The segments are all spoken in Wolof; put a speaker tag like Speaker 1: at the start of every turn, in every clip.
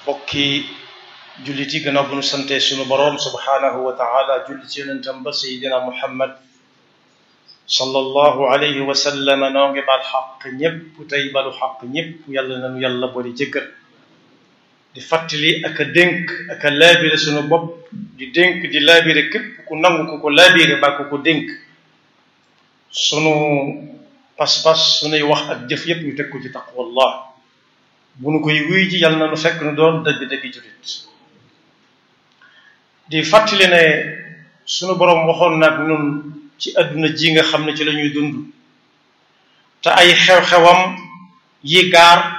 Speaker 1: bokki jullit yi gannaaw bu nu sante sunu boroom subhaanahu wa taala julli ci yonentam ba sayidina muhammad sallallahu alayhi wa sallam noo ngi baal xaq ñépp tey balu xaq ñépp yàlla nanu yàlla boole jëggal di fàttali ak a dénk ak a laabire sunu bopp di dénk di laabire képp ku nangu ku ko laabire ba ku ko dénk sunu pas-pas sunuy wax ak jëf yépp ñu teg ko ci taqwallah bu nu koy wuy ji yàlla na nu fekk nu doon dëgg-dëgg jullit di fàttali ne sunu boroom waxoon nag nun ci àdduna ji nga xam ne ci la ñuy dund te ay xew-xewam yi gaar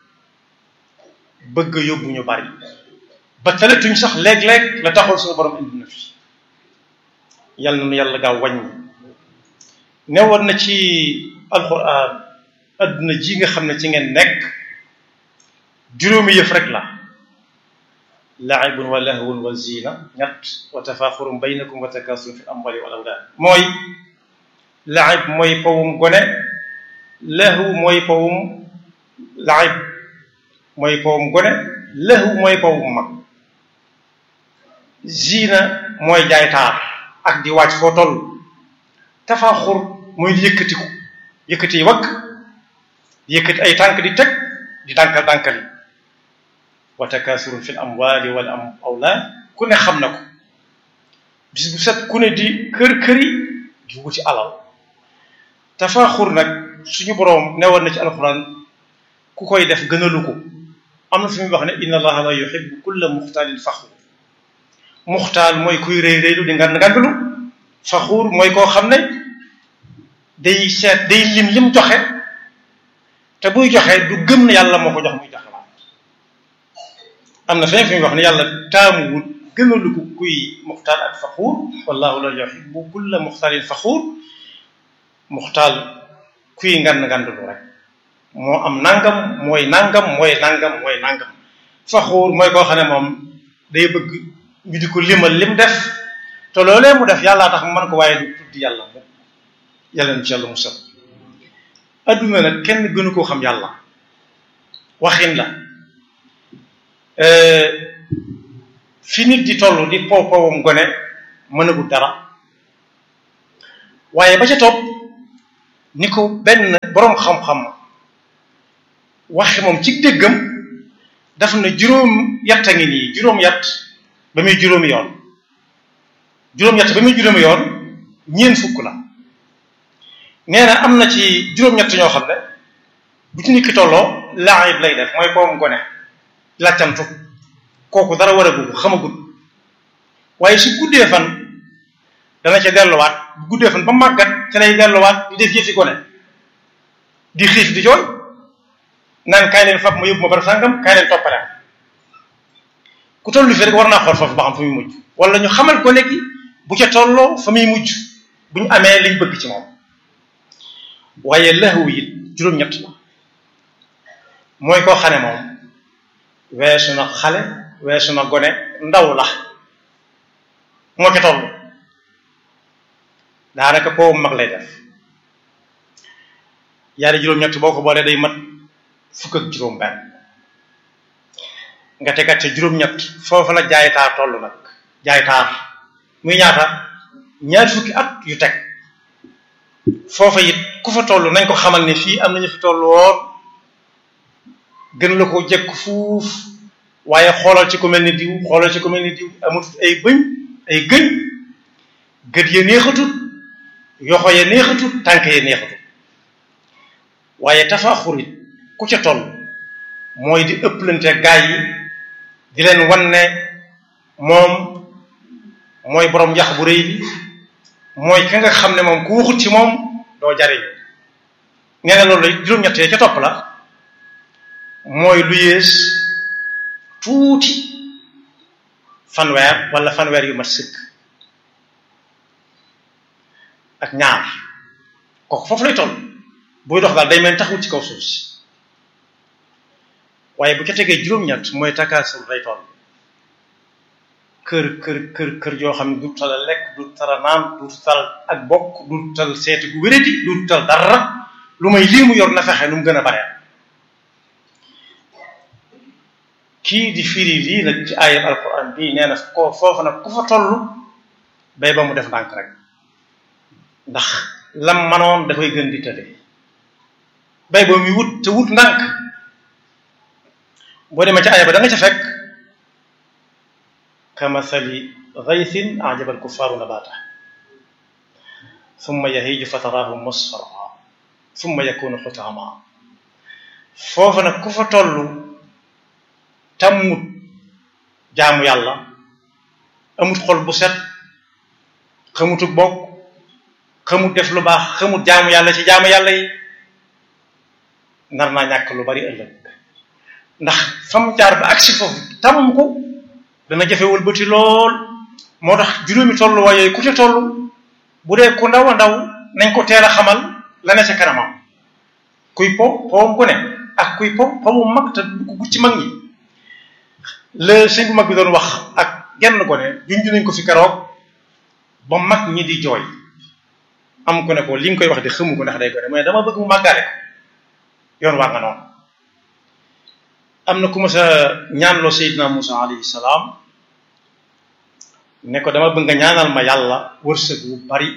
Speaker 1: bëgg yóbbu ñu bari ba talatuñ sax léeg-léeg la taxoon sunu boroom indi na fi yàlla na nu yàlla gaaw wàññi newoon na ci alquran àdduna ji nga xam ne ci ngeen nekk juróomi yëf rek la laibun wa lahwun wa zina ñett wa tafaaxurun baynakum wa takaasurun fi amwali wal awlaad mooy laib mooy pawum gone lahwu mooy pawum laib mooy pawum gone lahwu mooy pawum mag zina mooy jaay taar ak di wàcc foo toll tafaaxur mooy di yëkkatiku yëkkati yi wakk yëkkati ay tànk di teg di dànkal dànkali wa takaasurun fil amwaali wal am awlaad ku ne xam na ko bis bu set ku ne di kër këri di wuti alal tafaaxur nag suñu boroom newoon na ci alxuraan ku koy def gënalu ko am na fi muy wax ne inna allaha la yuhibbu kulla muxtaalin faxuur muxtaal mooy kuy rëy rëylu di ngand ngandlu faxuur mooy koo xam ne day seet day lim lim joxe te buy joxe du gëm ne yàlla moo ko jox muy joxe am na fenn fi muy wax ne yàlla taamuwul gënalu ko kuy muxtaal ak faxuur wallahu la yuhibbu kulla muxtaalin faxuur muxtaal kuy ngand ngandlu rek moo am nangam mooy nangam mooy nangam mooy nangam faxuur mooy koo xam ne moom day bëgg ñu di ko limal lim def te loolee mu def yàllaa tax mu mën ko waaye du tuddi yàlla mu yàlla na ci yàlla musal adduna nag kenn gënu koo xam yàlla waxin la fi nit di toll di pow powam gone mënagul dara waaye ba ca topp ni ko benn boroom xam-xam waxe moom ci déggam daf na juróom yatt a ngi nii juróom yatt ba muy juróomi yoon juróom yatt ba muy juróomi yoon ñeent fukk la nee na am na ci juróom-ñett ñoo xam ne bu ci nit ki tolloo laayib lay def mooy powam gone làccantu kooku dara war a gudd xamagut waaye su guddee fan dana ca delluwaat bu guddee fan ba màggat ca lay delluwaat di def yëfi gone di xiif di jooy naan kaay leen fab ma yóbbu ma barab sàngam kaay leen toppale ku tollu fi rek war naa xool foofu ba xam fa muy mujj wala ñu xamal gone gi bu ca tolloo fa muy mujj bu ñu amee liñ bëgg ci moom waaye laxwu it juróom-ñett la mooy koo xam ne moom weesu na xale weesu na gone ndaw la moo ca toll daanaka koo mag lay def yaari juróom-ñett boo ko boolee day mat fukk ak juróom-benn nga tegat ca juróom-ñett foofu la jaay taar toll nag jaay taar muy ñaata ñaari fukki at yu teg foofa it ku fa toll nañ ko xamal ne fii am nañu fi toll woon gën la ko jekk fuuf waaye xoolal ci ku mel ni diw xoolal ci ku mel ni diw amutut ay bëñ ay gëñ gët ya neexatut yoxo ya neexatut tànk ya neexatut waaye tafaaxur it ku ca toll mooy di ëpplante gaay yi di leen wan ne moom mooy borom yax bu rëy bi mooy ka nga xam ne moom ku waxut ci moom doo jariñ nee na loolu la juróom-ñettee ca topp la mooy lu yées tuuti fanweer wala fanweer yu mat sëkk ak ñaar kooku foofu lay toll buy dox daal day mel taxul ci kaw suuf si waaye bu ca tegee juróom-ñett mooy takaasul lay toll kër kër kër kër yoo xam ne du tal a lekk du tal a naan du tal ak bokk du tal seeti gu wéradi du tal dara lu may lii mu yor na fexe nu mu gën a bare kii di firi lii nag ci ayat alquran bii nee na ko foofu nag ku fa toll bay ba mu def ndànk rek ndax lam manoon da koy gën di tëdde bay ba muy wut te wut ndànk boo demee ci aya ba da nga ca fekk kamathali ghaythin ajaba alkuffaaru nabata thumma yahiju fa taraahu musfarra thumma yakunu xutaama foofu nag ku fa toll tammut jaamu yàlla amut xol bu set xamutuk bokk xamut def lu baax xamut jaamu yàlla ci jaamu yàlla yi nar naa ñàkk lu bari ëllëg ndax fam jaar ba agsi foofu tam ko dana jafe wëlbati lool moo tax juróomi tolluwaay yooyu ku ca toll bu dee ku ndaw a ndaw nañ ko teel a xamal la ne ca kanamam kuy po powam ku ne ak kuy po pomu mag te dugg ci mag ñi la sëñ bu mag bi doon wax ak genn ko ne junj nañ ko fi keroog ba mag ñi di jooy am ko ne ko li nga koy wax di xamu ko ndax day ko ne mais dama bëgg mu màggale ko yoon waa nga noonu am na ku ma sa ñaanloo Seydina Musa alayhi salaam ne ko dama bëgg nga ñaanal ma yàlla wërsëg wu bari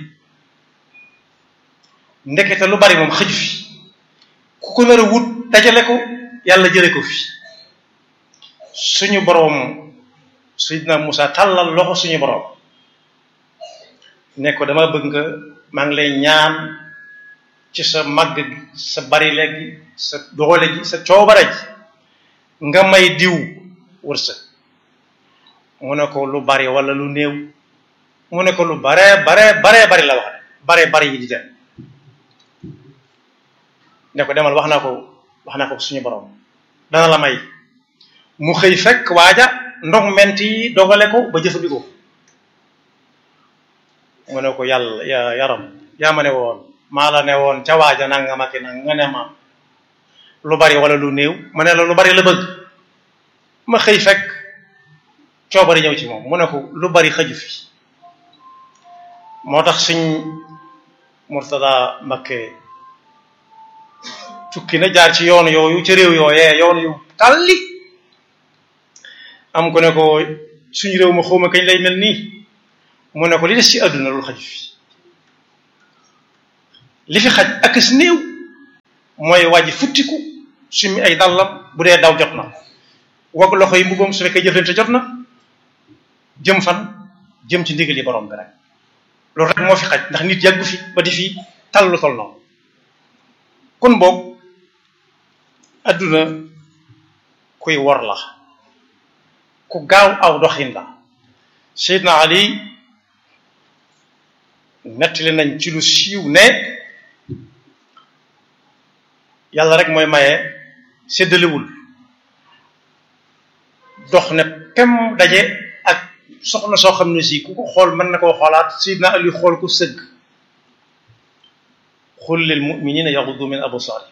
Speaker 1: ndekete lu bari moom xëju fi ku ko nar a wut dajale ko yàlla jële ko fi suñu boroom Seydina Musa tàllal loxo suñu boroom ne ko dama bëgg nga maa ngi lay ñaan ci sa màgg gi sa bari léegi sa doole gi sa coobare ji nga may diw wërsëg mu ne ko lu bari wala lu néew mu ne ko lu bare bare bare bari la wax bare bari yi di dem ne ko demal wax naa ko wax naa ko suñu borom dana la may mu xëy fekk waaja ndox ment yi dogale ko ba jëfandikoo mu ne ko yàlla ya yaram yaa ma ne woon maa la ne woon ca waaja nanga ma ki nag nga ne ma lu bari wala lu néew ma ne la lu bari la bëgg ma xëy fekk coobari ñëw ci moom mu ne ko lu bari xëju fi moo tax suñ Murtada Mbakke tukki na jaar ci yoon yooyu ci réew yooyee yoon yu tàlli am ko ne ko suñu réew ma xawma kañ lay mel nii mu ne ko li des ci àdduna loolu xaju fi li fi xaj ak si néew mooy wàjji futtiku sumi ay dallam bu dee daw jot na wag loxo yi mbubbam su fekkee jëflante jot na jëm fan jëm ci ndigal yi borom bi rek loolu rek moo fi xaj ndax nit yàggu fi ba di fi tal lu tol noonu kon boog adduna kuy wor la ku gaaw aw doxin la Seydina Ali nettali nañ ci lu siiw ne yàlla rek mooy maye séddalewul dox ne pem daje ak soxna soo xam ne si ku ko xool mën na koo xoolaat Seydina Ali xool ko sëgg xul lil muminina yaxudu min absaari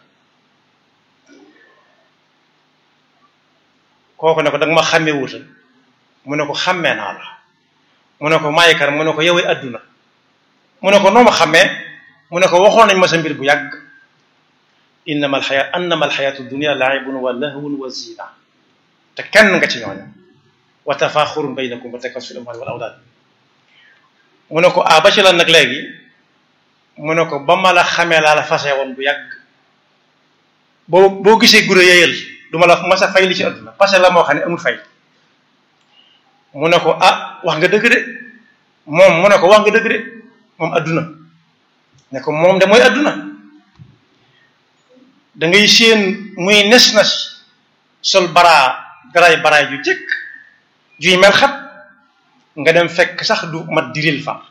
Speaker 1: kooku ne ko danga ma xàmmee wutal mu ne ko xàmmee naa la mu ne ko maay kan mu ne ko yowee adduna mu ne ko noo ma xàmmee mu ne ko waxoon nañ ma sa mbir bu yàgg innama alxayaat annama alxayaatu dunia laibun wa lahwun wa zina te kenn nga ci ñooñu wa tafaaxurun baynakum wa takasur fil amwaali wal awlaad mu ne ko ah ba ci lan nag léegi mu ne ko ba ma la xamee laa la fase woon bu yàgg boo boo gisee gure yeyal du ma la masa fay li ci àdduna parce que la moo xam ne amul fay mu ne ko ah wax nga dëgg de moom mu ne ko wax nga dëgg de moom adduna ne ko moom de mooy adduna da ngay séen muy nes na si sol baraa garaay baraay ju jëkk juy mel xat nga dem fekk sax du mat diril fa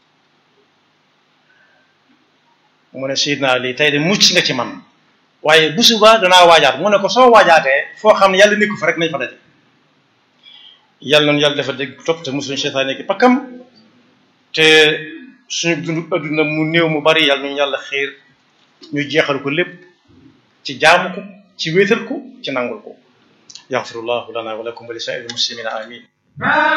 Speaker 1: mu ne Seydina Ali tey de mucc nga ci man waaye bu subaa danaa waajaat mu ne ko soo waajaatee foo xam ne yàlla nekku fa rek nañ fa daje yàlla noonu yàlla dafa dégg topp te musuñu seytaane ki pakkam te suñu dund adduna mu néew mu bari yàlla nañu yàlla xiir ñu jeexal ko lépp ci jaamu ko ci wéetal ko ci nangul ko yaxfirullahu lana wa lakum wa li saa'iril muslimina amin